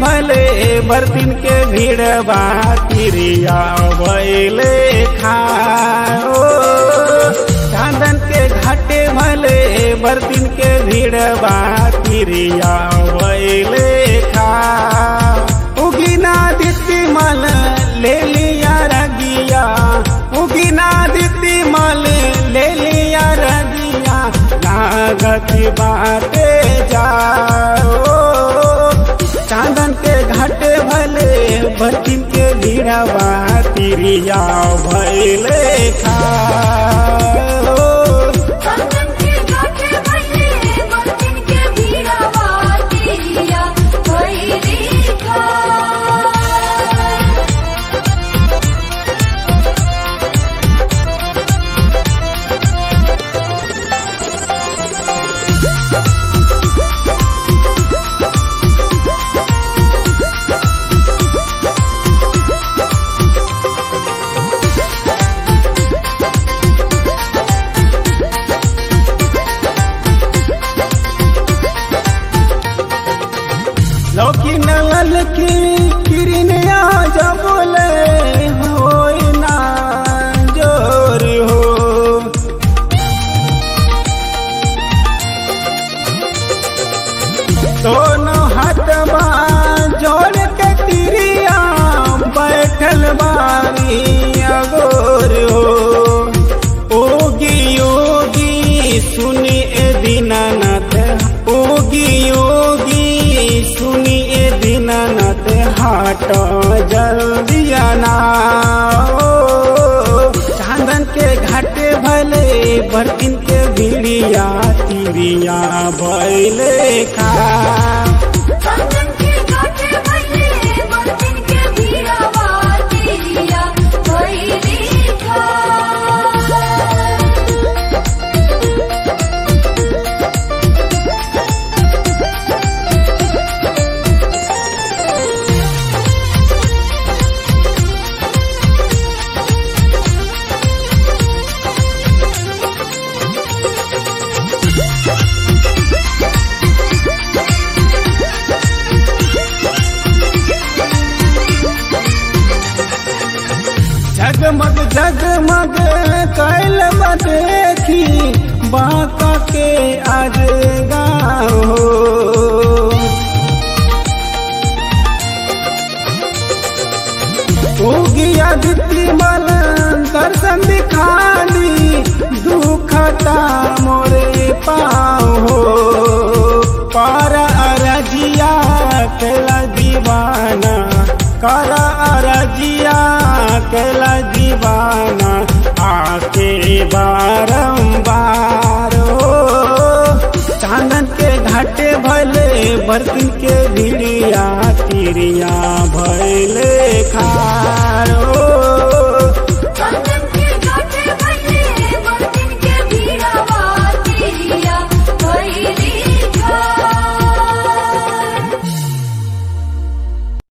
भले बर्तिन के भीड़ बातिरिया भैले खाओ चांदन के घाटे भले बर्तिन के भीड़ बातिरिया भैले खा उगिना दिति मल ले लिया रगिया उगिना दिति मल ले लिया रगिया लागत बाटे जाओ चांदन के घाटे भले बर्तिन के भीड़वा तिरिया भैले खाओ चंदन के घाटे भले बर्तन के भीड़ावा तेरिया भइली खा लौकी नल की किरण आज बोले होय ना जोर हो दोनों हाथवा जोड़ के तिरिया बैठल बारी अगोर हो ओगी योगी सुनी ए दीनानाथ ओगी योगी सुनी ए दीनानाथ हाट जल्दी आना ओ, चांदन के घाटे भले बर्तिन के भिड़िया तिरिया भैले खा चंदन के घाटे भले बर्तन के भीड़ावा तेरिया भइली खा जगमग जगमग कैल देखी बाका के आज गाओ उगिया दिति मल दर्शन दिखाली दुखता मोरे पाओ पार अरजिया केला दीवाना कर अरजिया केला दीवाना आके बारंबार हो चांदन के घाटे भले बर्तन के भिड़िया तिरिया भैले